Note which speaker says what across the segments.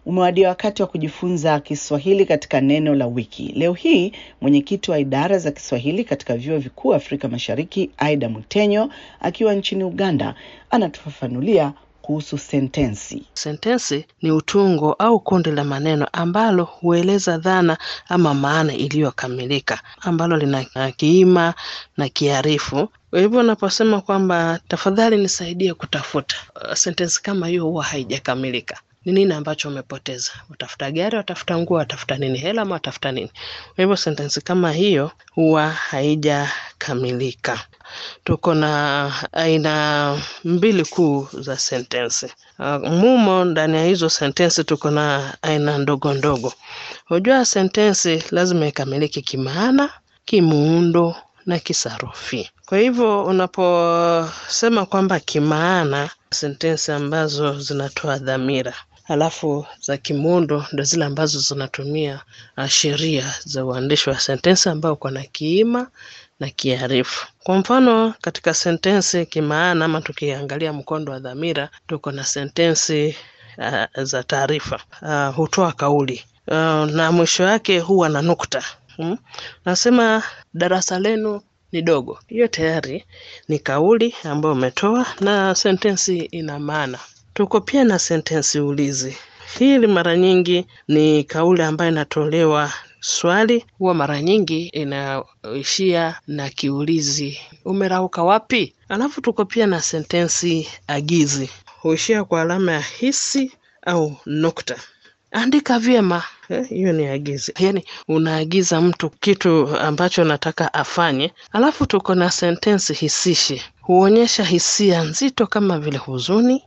Speaker 1: Umewadia wakati wa kujifunza Kiswahili katika neno la wiki. Leo hii mwenyekiti wa idara za Kiswahili katika vyuo vikuu Afrika Mashariki, Aida Mutenyo, akiwa nchini Uganda, anatufafanulia kuhusu sentensi.
Speaker 2: Sentensi ni utungo au kundi la maneno ambalo hueleza dhana ama maana iliyokamilika ambalo lina kiima na kiarifu. Kwa hivyo unaposema kwamba tafadhali nisaidie kutafuta, uh, sentensi kama hiyo huwa haijakamilika. Ni nini ambacho umepoteza? Watafuta gari, watafuta nguo, watafuta nini? Hela ama watafuta nini? Kwa hivyo sentensi kama hiyo huwa haijakamilika. Tuko na aina mbili kuu za sentensi. Uh, mumo ndani ya hizo sentensi tuko na aina ndogo ndogo. Unajua sentensi lazima ikamilike kimaana, kimuundo na kisarufi. Kwa hivyo unaposema kwamba kimaana, sentensi ambazo zinatoa dhamira halafu za kimuundo ndo zile ambazo zinatumia sheria za uandishi wa sentensi ambao uko na kiima na kiarifu. Kwa mfano katika sentensi kimaana, ama tukiangalia mkondo wa dhamira, tuko na sentensi uh, za taarifa uh, hutoa kauli uh, na mwisho wake huwa na nukta hmm? Nasema darasa lenu ni dogo. Hiyo tayari ni kauli ambayo umetoa na sentensi ina maana. Tuko pia na sentensi ulizi. Hili mara nyingi ni kauli ambayo inatolewa swali, huwa mara nyingi inaishia na kiulizi, umerauka wapi? Alafu tuko pia na sentensi agizi, huishia kwa alama ya hisi au nukta. Andika vyema, hiyo eh, ni agizi, yaani unaagiza mtu kitu ambacho nataka afanye. Alafu tuko na sentensi hisishi, huonyesha hisia nzito kama vile huzuni,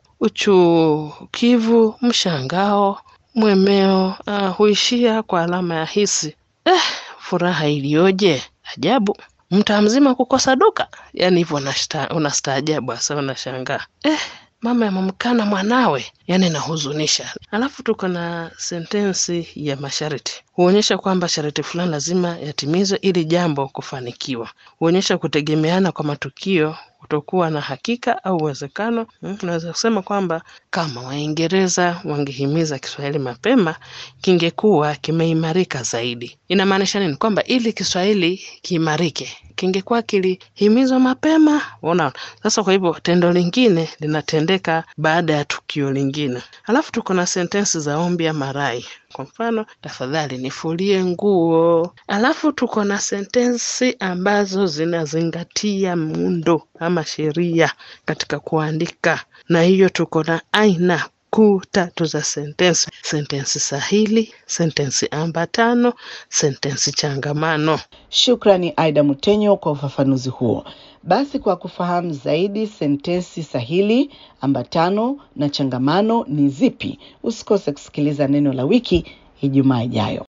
Speaker 2: uchukivu, mshangao, mwemeo. Uh, huishia kwa alama ya hisi. Eh, furaha iliyoje! Ajabu, mtaa mzima kukosa duka. Yaani hivyo unastaajabu, hasa unashangaa eh, mama yamemkana mwanawe, yaani inahuzunisha. Alafu tuko na sentensi ya masharti, huonyesha kwamba sharti fulani lazima yatimizwe ili jambo kufanikiwa. Huonyesha kutegemeana kwa matukio kutokuwa na hakika au uwezekano. Unaweza kusema kwamba kama Waingereza wangehimiza Kiswahili mapema kingekuwa kimeimarika zaidi. Inamaanisha nini? Kwamba ili Kiswahili kiimarike kingekuwa kilihimizwa mapema. Unaona, sasa kwa hivyo tendo lingine linatendeka baada ya tukio lingine. Alafu tuko na sentensi za ombi ama rai. Kwa mfano, tafadhali nifulie nguo. Alafu tuko na sentensi ambazo zinazingatia muundo ama sheria katika kuandika, na hiyo tuko na aina kuu tatu za sentensi: sentensi sahili, sentensi ambatano, sentensi changamano.
Speaker 1: Shukrani Aida Mutenyo kwa ufafanuzi huo. Basi kwa kufahamu zaidi sentensi sahili, ambatano na changamano ni zipi, usikose kusikiliza neno la wiki Ijumaa ijayo.